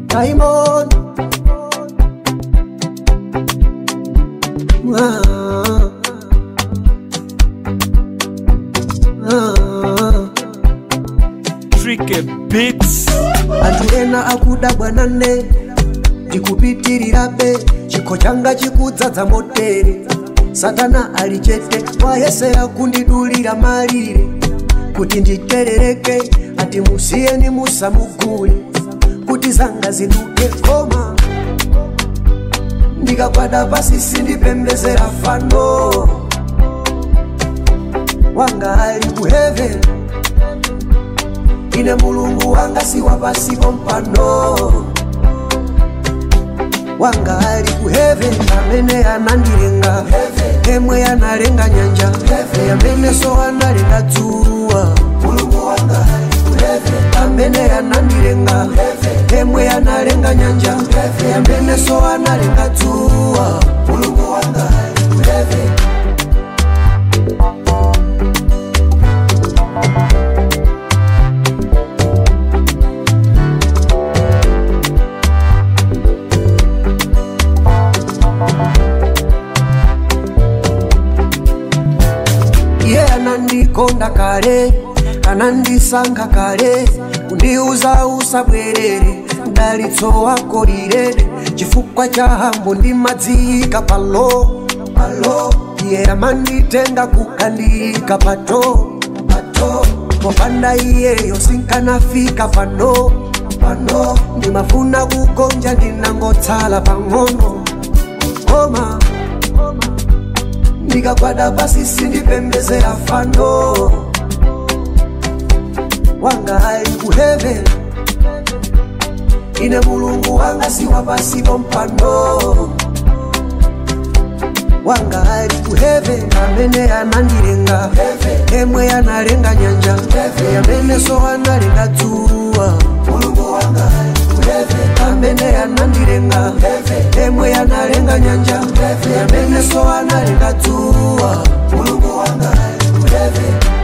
Diamond ah. Ah. Tricky Beats. anthu ena akuda bwanane ndikupitirirabe chikho changa chikudzadza motere satana ali chete wayesera kundidulira malire kuti nditerereke ati musiyeni musamugule kuti zanga ziduke koma ndikagwada pasi sindipembezera fano wanga ali ku heaven ine mulungu wanga si wapasipo mpano wanga ali ku heaven amene anandilenga emwe analenga nyanja amene so analenga dzuwa mulungu wanga ali ku heaven amene anandilenga emwe analenga nyanja amene so analenga dzuwa mulungu wanga ali ku heaven iye anandikonda kale anandisankha kale kundiuza usabwerere mdalitso wako lilede chifukwa cha hambo ndimadziyika palo palo iye amanditenga kukandiyika pato pato popanda iyeyo sinkanafika pano pano ndimafuna kugonja ndinangotsala pang'ono koma ndikagwada pasi sindipembezera fano wanga ali ku heaven ine mulungu wanga si wapasipo mpano wanga ali ku heaven amene anandilenga emwe analenga nyanja amene so analenga dzuwa mulungu wanga ali ku heaven amene anandilenga emwe analenga nyanja amene so analenga dzuwa mulungu wanga ali ku heaven